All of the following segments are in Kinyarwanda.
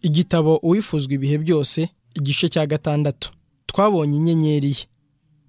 igitabo uwifuzwa ibihe byose igice cya gatandatu twabonye inyenyeri ye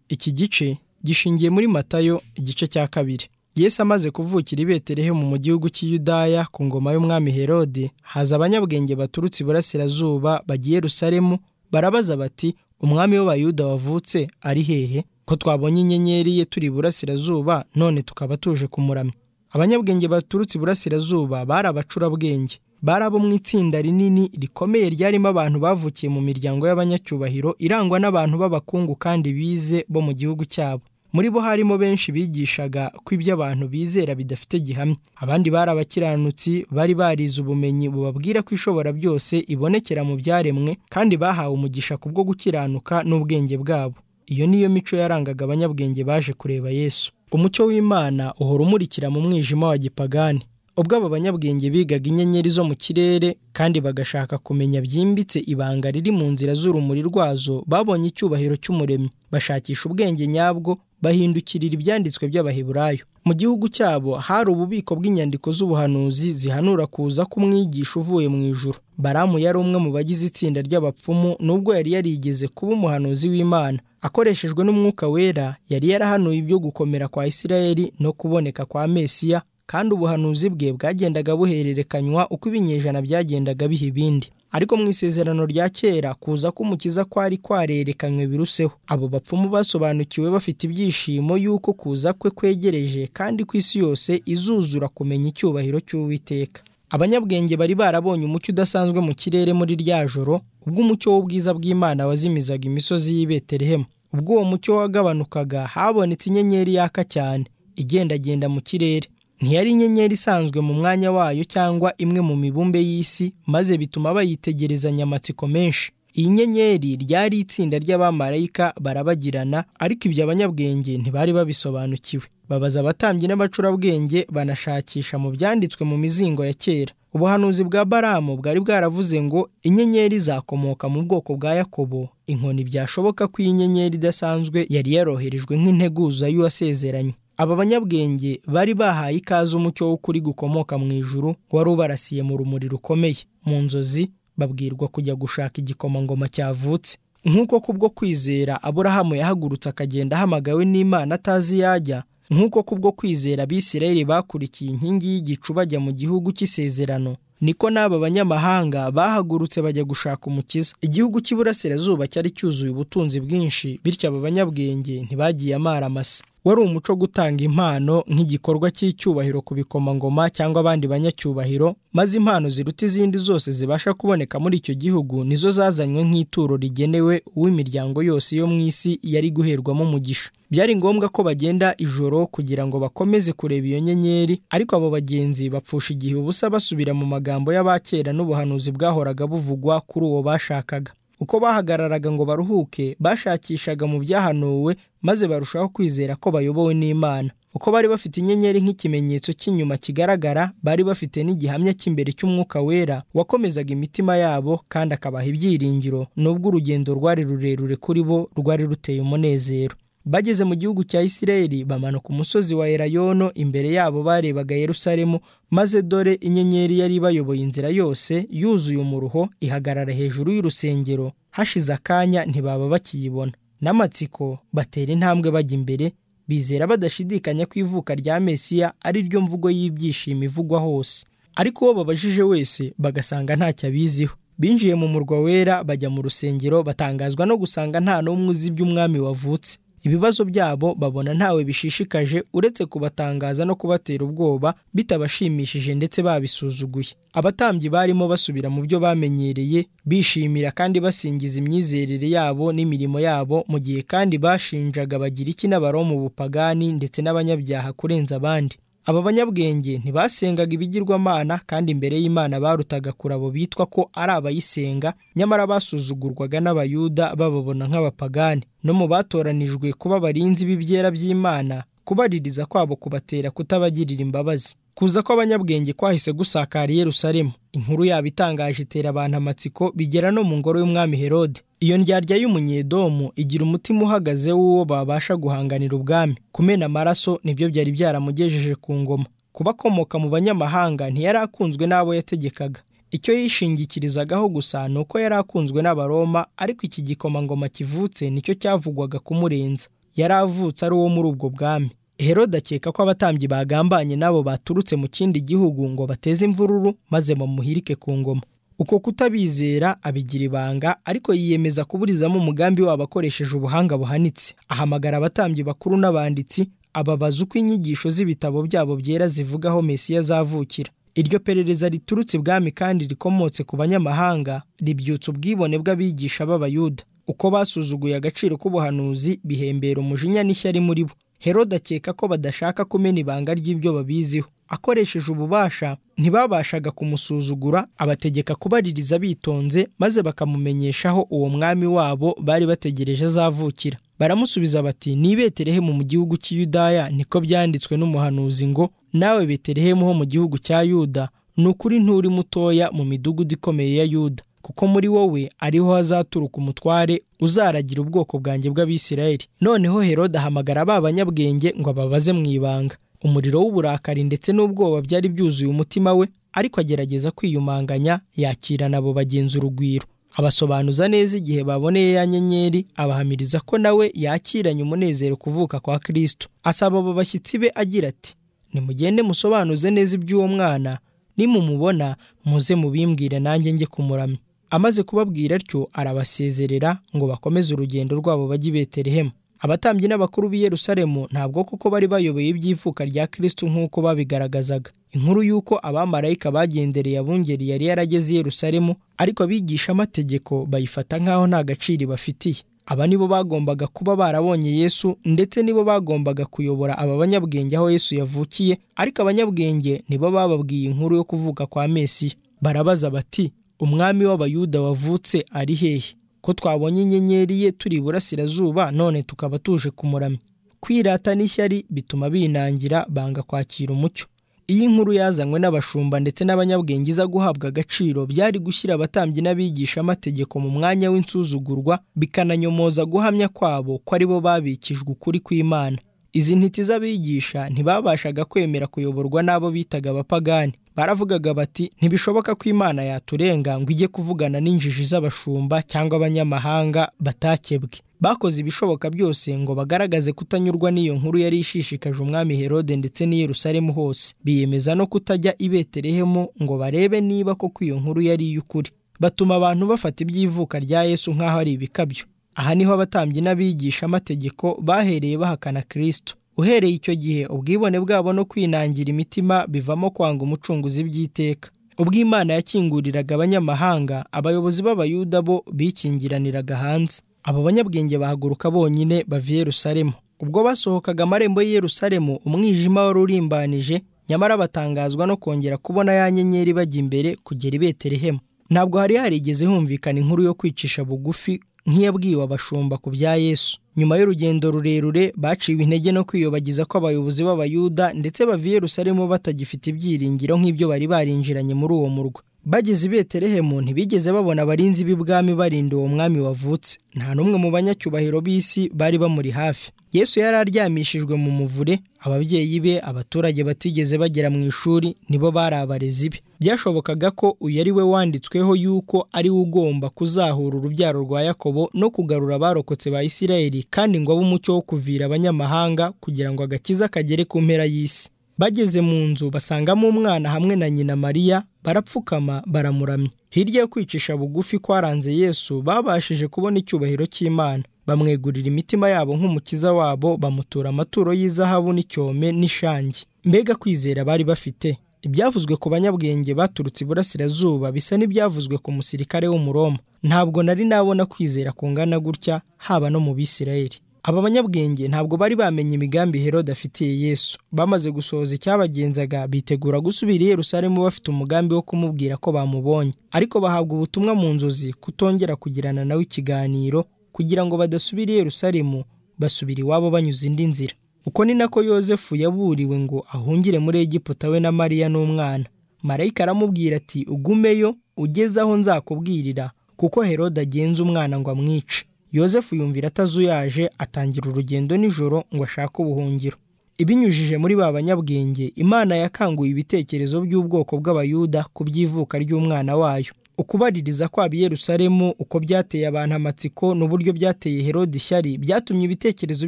iki gice gishingiye muri matayo igice cya kabiri Yesu amaze kuvukira i Betelehemu mu gihugu cy'iyudaya ku ngoma y'umwami herode haza abanyabwenge baturutse iburasirazuba bagiye rusaremu barabaza bati umwami w'abayuda wavutse ari hehe ko twabonye inyenyeri ye turi iburasirazuba none tukaba tuje kumuramya abanyabwenge baturutse iburasirazuba bari abacurabwenge bari abo mu itsinda rinini rikomeye ryarimo abantu bavukiye mu miryango y'abanyacyubahiro irangwa n'abantu b'abakungu kandi bize bo mu gihugu cyabo muri bo harimo benshi bigishaga ko ibyo abantu bizera bidafite gihamya abandi bari abakiranutsi bari barize ubumenyi bubabwira ko ishobora byose ibonekera mu byaremwe kandi bahawe umugisha kubwo gukiranuka n'ubwenge bwabo iyo niyo mico yarangaga abanyabwenge baje kureba yesu umucyo w'imana uhora umurikira mu mwijima wa gipagani ubwo aba banyabwenge bigaga inyenyeri zo mu kirere kandi bagashaka kumenya byimbitse ibanga riri mu nzira z'urumuri rwazo babonye icyubahiro cy'umuremyi bashakisha ubwenge nyabwo bahindukirira ibyanditswe by'abaheburayo mu gihugu cyabo hari ububiko bw'inyandiko z'ubuhanuzi zihanura kuza k'umwigisha uvuye mu ijuru baramu yari umwe mu bagize itsinda ry'abapfumu nubwo yari yarigeze kuba umuhanuzi w'imana akoreshejwe n'umwuka wera yari yarahanuye ibyo gukomera kwa isirayeli no kuboneka kwa mesiya kandi ubuhanuzi bwe bwagendaga buhererekanywa uko ibinyejana byagendaga biha ibindi ariko mu isezerano rya kera kuza k'umukiza kwari kwarerekanywe biruseho abo bapfumu basobanukiwe bafite ibyishimo y'uko kuza kwe kwegereje kandi ku isi yose izuzura kumenya icyubahiro cy'uwiteka abanyabwenge bari barabonye umucyo udasanzwe mu kirere muri rya joro ubwo umucyo w'ubwiza bw'imana wazimizaga imisozi y'i betelehemu ubwo uwo mucyo wagabanukaga habonetse inyenyeri yaka cyane igendagenda mu kirere ntiyari inyenyeri isanzwe mu mwanya wayo cyangwa imwe mu mibumbe y'isi maze bituma bayitegerezanya amatsiko menshi iyi nyenyeri ryari itsinda ry'abamarayika barabagirana ariko ibyo abanyabwenge ntibari babisobanukiwe babaza abatambyi n'abacurabwenge banashakisha mu byanditswe mu mizingo ya kera ubuhanuzi bwa baramu bwari bwaravuze ngo inyenyeri zakomoka mu bwoko bwa yakobo inkoni byashoboka ko iyi nyenyeri idasanzwe yari yaroherejwe nk'integuza y'uwasezeranye aba banyabwenge bari bahaye ikaze umucyo w'ukuri gukomoka mu ijuru wari ubarasiye mu rumuri rukomeye mu nzozi babwirwa kujya gushaka igikomangoma cyavutse nk'uko kubwo kwizera aburahamu yahagurutse akagenda ahamagawe n'imana atazi yajya nk'uko kubwo kwizera abisirayeli bakurikiye inkingi y'igicu bajya mu gihugu cy'isezerano niko n'aba banyamahanga bahagurutse bajya gushaka umukiza igihugu cy'iburasirazuba cyari cyuzuye ubutunzi bwinshi bityo aba banyabwenge ntibagiye amara amasa wari umuco wo gutanga impano nk'igikorwa cy'icyubahiro ku bikomangoma cyangwa abandi banyacyubahiro maze impano ziruta izindi zose zibasha kuboneka muri icyo gihugu nizo zazanywe nk'ituro rigenewe uw'imiryango yose yo mu isi yari guherwamo umugisha byari ngombwa ko bagenda ijoro kugira ngo bakomeze kureba iyo nyenyeri ariko abo bagenzi bapfusha igihe ubusa basubira mu magambo y'abakera n'ubuhanuzi bwahoraga buvugwa kuri uwo bashakaga uko bahagararaga ngo baruhuke bashakishaga mu byahanuwe maze barushaho kwizera ko bayobowe n'imana uko bari bafite inyenyeri nk'ikimenyetso cy'inyuma kigaragara bari bafite n'igihamya cy'imbere cy'umwuka wera wakomezaga imitima yabo kandi akabaha ibyiringiro nubwo urugendo rwari rurerure kuri bo rwari ruteye umunezero bageze mu gihugu cya isirayeli bamanuka umusozi wa erayono imbere yabo barebaga yerusalemu maze dore inyenyeri yari bayoboye inzira yose yuzuye umuruho ihagarara hejuru y'urusengero hashize akanya ntibaba bakiyibona n'amatsiko batera intambwe bajya imbere bizera badashidikanya ko ivuka rya mesiya ari ryo mvugo y'ibyishimo ivugwa hose ariko uwo babajije wese bagasanga ntacyo abiziho binjiye mu murwa wera bajya mu rusengero batangazwa no gusanga nta n'umwe uzi iby'umwami wavutse ibibazo byabo babona ntawe bishishikaje uretse kubatangaza no kubatera ubwoba bitabashimishije ndetse babisuzuguye abatambyi barimo basubira mu byo bamenyereye bishimira kandi basingiza imyizerere yabo n'imirimo yabo mu gihe kandi bashinjaga bagiriki n'abaroma bupagani ndetse n'abanyabyaha kurenza abandi aba banyabwenge ntibasengaga ibigirwamana kandi imbere y'imana barutaga kure abo bitwa ko ari abayisenga nyamara basuzugurwaga n'abayuda bababona nk'abapagani no mu batoranijwe kuba abarinzi b'ibyera by'imana kubaririza kwabo kubatera kutabagirira imbabazi kuza kw'abanyabwenge kwahise gusakara i Yerusalemu inkuru yabo itangaje itera abantu amatsiko bigera no mu ngoro y'umwami herode iyo ndyarya y'umunyedomu igira umutima uhagaze w'uwo babasha guhanganira ubwami kumena amaraso nibyo byari byaramugejeje ku ngoma kuba akomoka mu banyamahanga ntiyari akunzwe n'abo yategekaga icyo yishingikirizaga gusa ni uko yari akunzwe n'abaroma ariko iki gikomangoma kivutse nicyo cyavugwaga kumurenza yari avutse ari uwo muri ubwo bwami Herode akeka ko abatambyi bagambanye nabo baturutse mu kindi gihugu ngo bateze imvururu maze bamuhirike ku ngoma uko kutabizera abigira ibanga ariko yiyemeza kuburizamo umugambi wabo akoresheje ubuhanga buhanitse ahamagara abatambyi bakuru n'abanditsi ababaza uko inyigisho z'ibitabo byabo byera zivugaho Mesiya azavukira iryo perereza riturutse ibwami kandi rikomotse ku banyamahanga ribyutsa ubwibone bw'abigisha b'abayuda uko basuzuguye agaciro k'ubuhanuzi bihembera umujinya n'ishyari muri bo Herode akeka ko badashaka kumena ibanga ry'ibyo babiziho akoresheje ububasha ntibabashaga kumusuzugura abategeka kubaririza bitonze maze bakamumenyeshaho uwo mwami wabo bari bategereje azavukira baramusubiza bati ni beterehemu mu gihugu cy'iyudaya niko byanditswe n'umuhanuzi ngo nawe beterehemu ho mu gihugu cya yuda ni ukuri nturi mutoya mu midugudu ikomeye ya yuda kuko muri wowe ariho hazaturuka umutware uzaragira ubwoko bwanjye bw'abisirayeli noneho herode ahamagara ba banyabwenge ngo ababaze mu ibanga umuriro w'uburakari ndetse n'ubwoba byari byuzuye umutima we ariko agerageza kwiyumanganya yakirana abo bagenzi urugwiro abasobanuza neza igihe baboneye ya nyenyeri abahamiriza ko nawe yakiranye umunezero kuvuka kwa kristo asaba abo bashyitsi be agira ati nimugende musobanuze neza iby'uwo mwana nimumubona muze mubimbwire nanjye njye kumuramya amaze kubabwira atyo arabasezerera ngo bakomeze urugendo rwabo bajye i beterehemu abatambyi n'abakuru b'i Yerusalemu ntabwo koko bari bayoboye iby'ivuka rya Kristo nk'uko babigaragazaga inkuru y'uko abamarayika bagendereye abungeri yari yarageze i Yerusalemu ariko abigisha amategeko bayifata nk'aho nta gaciro bafitiye aba nibo bagombaga kuba barabonye Yesu ndetse nibo bagombaga kuyobora aba banyabwenge aho Yesu yavukiye ariko abanyabwenge nibo bababwiye inkuru yo kuvuka kwa Mesiya barabaza bati umwami w'abayuda wavutse ari hehe ko twabonye inyenyeri ye turi iburasirazuba none tukaba tuje kumuramya kwirata n'ishyari bituma binangira banga kwakira umucyo iyo inkuru yazanywe n'abashumba ndetse n'abanyabwenge iza guhabwa agaciro byari gushyira abatambyi n'abigisha amategeko mu mwanya w'insuzugurwa bikananyomoza guhamya kwabo ko aribo babikijwe ukuri kw'imana izi ntiti z'abigisha ntibabashaga kwemera kuyoborwa n'abo bitaga abapagani baravugaga bati ntibishoboka ko imana yaturenga ngo ijye kuvugana n'injiji z'abashumba cyangwa abanyamahanga batakebwe bakoze ibishoboka byose ngo bagaragaze kutanyurwa n'iyo nkuru yari ishishikaje umwami herode ndetse n'i Yerusalemu hose biyemeza no kutajya i Betelehemu ngo barebe niba koko iyo nkuru yari iy'ukuri batuma abantu bafata iby'ivuka rya yesu nk'aho ari ibikabyo aha niho abatambyi n'abigisha amategeko bahereye bahakana kirisito uhereye icyo gihe ubwibone bwabo no kwinangira imitima bivamo kwanga umucunguzi by'iteka ubwo imana yakinguriraga abanyamahanga abayobozi b'abayuda bo bikingiraniraga hanze abo banyabwenge bahaguruka bonyine bava i Yerusalemu ubwo basohokaga amarembo y'i Yerusalemu umwijima wari urimbanije nyamara batangazwa no kongera kubona ya nyenyeri bajya imbere kugera i Betelehemu ntabwo hari harigeze humvikana inkuru yo kwicisha bugufi nk'iyabwiwe abashumba ku bya yesu nyuma y'urugendo rurerure baciwe intege no kwiyobagiza ko abayobozi b'abayuda ndetse bava i Yerusalemu batagifite ibyiringiro nk'ibyo bari barinjiranye muri uwo murwa bageze i Betelehemu ntibigeze babona abarinzi b'ibwami barinda uwo mwami wavutse nta n'umwe mu banyacyubahiro b'isi bari bamuri hafi yesu yari aryamishijwe mu muvure ababyeyi be abaturage batigeze bagera mu ishuri nibo bari abarezi be byashobokaga ko uyu ari we wanditsweho yuko ari we ugomba kuzahura urubyaro rwa yakobo no kugarura abarokotse ba isirayeli kandi ngo abe umucyo wo kuvira abanyamahanga kugira ngo agakiza kagere ku mpera y'isi bageze mu nzu basangamo umwana hamwe na nyina mariya barapfukama baramuramya hirya yo kwicisha bugufi kwaranze yesu babashije kubona icyubahiro cy'imana bamwegurira imitima yabo nk'umukiza wabo bamutura amaturo y'izahabu n'icyome n'ishangi mbega kwizera bari bafite ibyavuzwe ku banyabwenge baturutse iburasirazuba bisa n'ibyavuzwe ku musirikare w'umuroma ntabwo nari nabona kwizera kungana gutya haba no mu bisirayeli aba banyabwenge ntabwo bari bamenye imigambi herode afitiye yesu bamaze gusohoza icyabagenzaga bitegura gusubira i Yerusalemu bafite umugambi wo kumubwira ko bamubonye ariko bahabwa ubutumwa mu nzozi kutongera kugirana nawe ikiganiro kugira ngo badasubira i Yerusalemu basubira iwabo banyuze indi nzira uko ni nako yosefu yaburiwe ngo ahungire muri Egiputa we na mariya n'umwana marayika aramubwira ati ugumeyo ugeze aho nzakubwirira kuko herode agenza umwana ngo amwice yosefu yumvira atazuyaje atangira urugendo nijoro ngo ashake ubuhungiro ibinyujije muri ba banyabwenge imana yakanguye ibitekerezo by'ubwoko bw'abayuda ku by'ivuka ry'umwana wayo ukubaririza kwaba i Yerusalemu uko byateye abantu amatsiko n'uburyo byateye herode ishyari byatumye ibitekerezo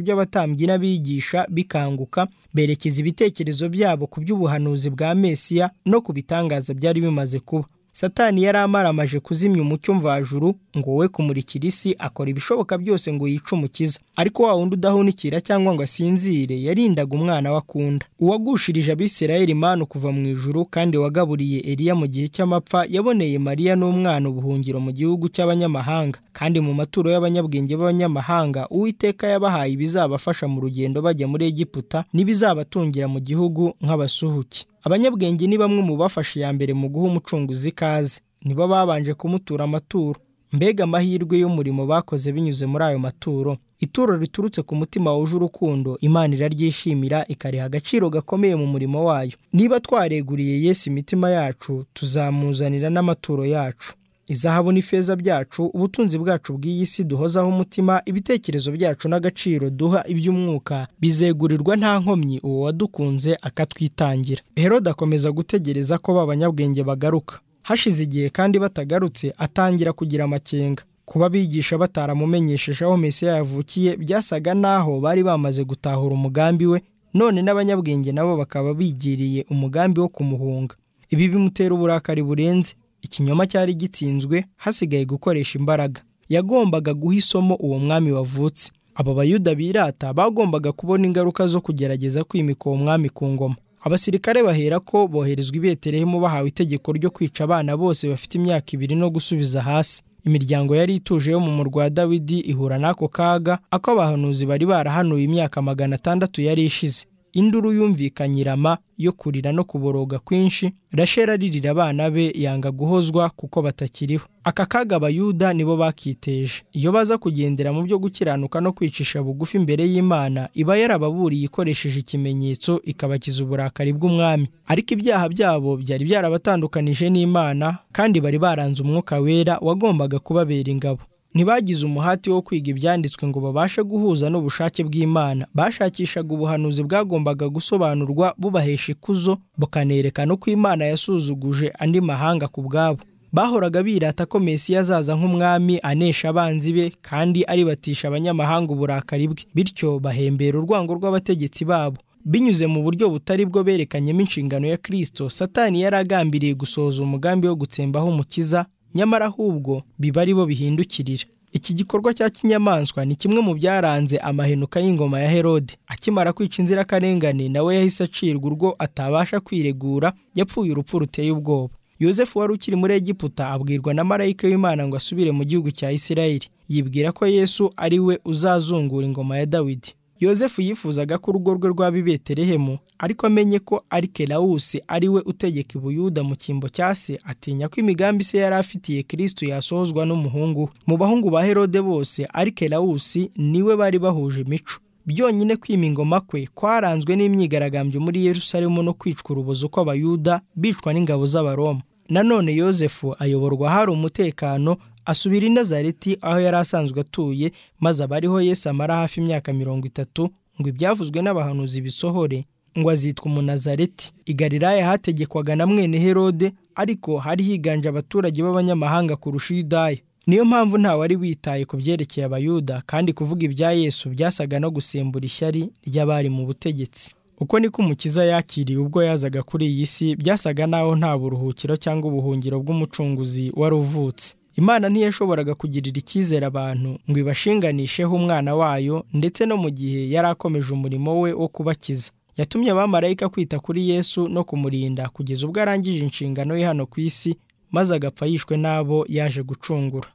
by'abatambyi n'abigisha bikanguka berekeza ibitekerezo byabo ku by'ubuhanuzi bwa mesiya no ku bitangaza byari bimaze kuba satani yari amaramaje kuzimya umucyo mvajuru ngo we kumurikira isi akora ibishoboka byose ngo yice umukiza ariko wa wundi udahunikira cyangwa ngo asinzire yarindaga umwana we akunda uwagushirije abisirayeli manu kuva mu ijuru kandi wagaburiye eliya mu gihe cy'amapfa yaboneye mariya n'umwana ubuhungiro mu gihugu cy'abanyamahanga kandi mu maturo y'abanyabwenge b'abanyamahanga uwiteka yabahaye ibizabafasha mu rugendo bajya muri egiputa n'ibizabatungira mu gihugu nk'abasuhuke abanyabwenge ni bamwe mu bafashe iya mbere mu guha umucunguzi ikaze nibo babanje kumutura amaturo mbega amahirwe y'umurimo bakoze binyuze muri ayo maturo ituro riturutse ku mutima wuje urukundo imana iraryishimira ikariha agaciro gakomeye mu murimo wayo niba twareguriye Yesu imitima yacu tuzamuzanira n'amaturo yacu izahabu n'ifeza byacu ubutunzi bwacu bw'iyi si duhozaho umutima ibitekerezo byacu n'agaciro duha iby'umwuka bizegurirwa nta nkomyi uwo wadukunze akatwitangira herode akomeza gutegereza ko ba banyabwenge bagaruka hashize igihe kandi batagarutse atangira kugira amakenga kuba abigisha bataramumenyesheje aho mesiya yavukiye byasaga n'aho bari bamaze gutahura umugambi we none n'abanyabwenge nabo bakaba bigiriye umugambi wo kumuhunga ibi bimutera uburakari burenze ikinyoma cyari gitsinzwe hasigaye gukoresha imbaraga yagombaga guha isomo uwo mwami wavutse aba bayuda birata bagombaga kubona ingaruka zo kugerageza kwimika uwo mwami ku ngoma abasirikare bahera ko boherezwa i betelehemu bahawe itegeko ryo kwica abana bose bafite imyaka ibiri no gusubiza hasi imiryango yari ituje yo mu murwa wa dawidi ihura n'ako kaga ako abahanuzi bari barahanuye imyaka magana atandatu yari ishize induru yumvikanye irama yo kurira no kuboroga kwinshi rashera aririra abana be yanga guhozwa kuko batakiriho aka kaga abayuda nibo bakiteje iyo baza kugendera mu byo gukiranuka no kwicisha bugufi imbere y'imana iba yarababuriye ikoresheje ikimenyetso ikabakiza uburakari bw'umwami ariko ibyaha byabo byari byarabatandukanije n'imana kandi bari baranze umwuka wera wagombaga kubabera ingabo ntibagize umuhati wo kwiga ibyanditswe ngo babashe guhuza n'ubushake bw'imana bashakishaga ubuhanuzi bwagombaga gusobanurwa bubahesha ikuzo bukanerekana uko imana yasuzuguje andi mahanga ku bwabo bahoraga birata ko mesiya azaza nk'umwami anesha abanzi be kandi aribatisha abanyamahanga uburakari bwe bityo bahembera urwango rw'abategetsi babo binyuze mu buryo butari bwo berekanyemo inshingano ya kirisito satani yari agambiriye gusohoza umugambi wo gutsembaho umukiza nyamara ahubwo biba ari bo bihindukirira iki gikorwa cya kinyamaswa ni kimwe mu byaranze amahenuka y'ingoma ya herode akimara kwica inzirakarengane nawe yahise acirwa urwo atabasha kwiregura yapfuye urupfu ruteye ubwoba yosefu wari ukiri muri egiputa abwirwa na marayika w'imana ngo asubire mu gihugu cya isirayeli yibwira ko yesu ari we uzazungura ingoma ya dawidi yosefu yifuzaga ko urugo rwe rwaba i betelehemu ariko amenye ko arikelawusi ari we utegeka ibuyuda mu cyimbo cya se atinya ko imigambi se yari afitiye kirisitu yasohozwa n'umuhungu we mu bahungu ba herode bose arikelawusi niwe bari bahuje imico byonyine kwima ingoma kwe kwaranzwe n'imyigaragambyo muri yerusalemu no kwicwa urubozo kw'abayuda bicwa n'ingabo z'abaroma nanone yosefu ayoborwa hari umutekano asubira i nazareti aho yari asanzwe atuye maze abariho Yesu amara hafi imyaka mirongo itatu ngo ibyavuzwe n'abahanuzi bisohore ngo azitwa umunazareti i Galilaya hategekwaga na mwene herode ariko hari higanje abaturage b'abanyamahanga kurusha Yudaya niyo mpamvu ntawari witaye ku byerekeye abayuda kandi kuvuga ibya yesu byasaga no gusembura ishyari ry'abari mu butegetsi uko niko umukiza yakiriye ubwo yazaga kuri iyi si byasaga naho nta buruhukiro cyangwa ubuhungiro bw'umucunguzi wari uvutse imana ntiyashoboraga kugirira icyizere abantu ngo ibashinganisheho umwana wayo ndetse no mu gihe yari akomeje umurimo we wo kubakiza yatumye abamarayika kwita kuri yesu no kumurinda kugeza ubwo arangije inshingano ye hano ku isi maze agapfa yishwe n'abo yaje gucungura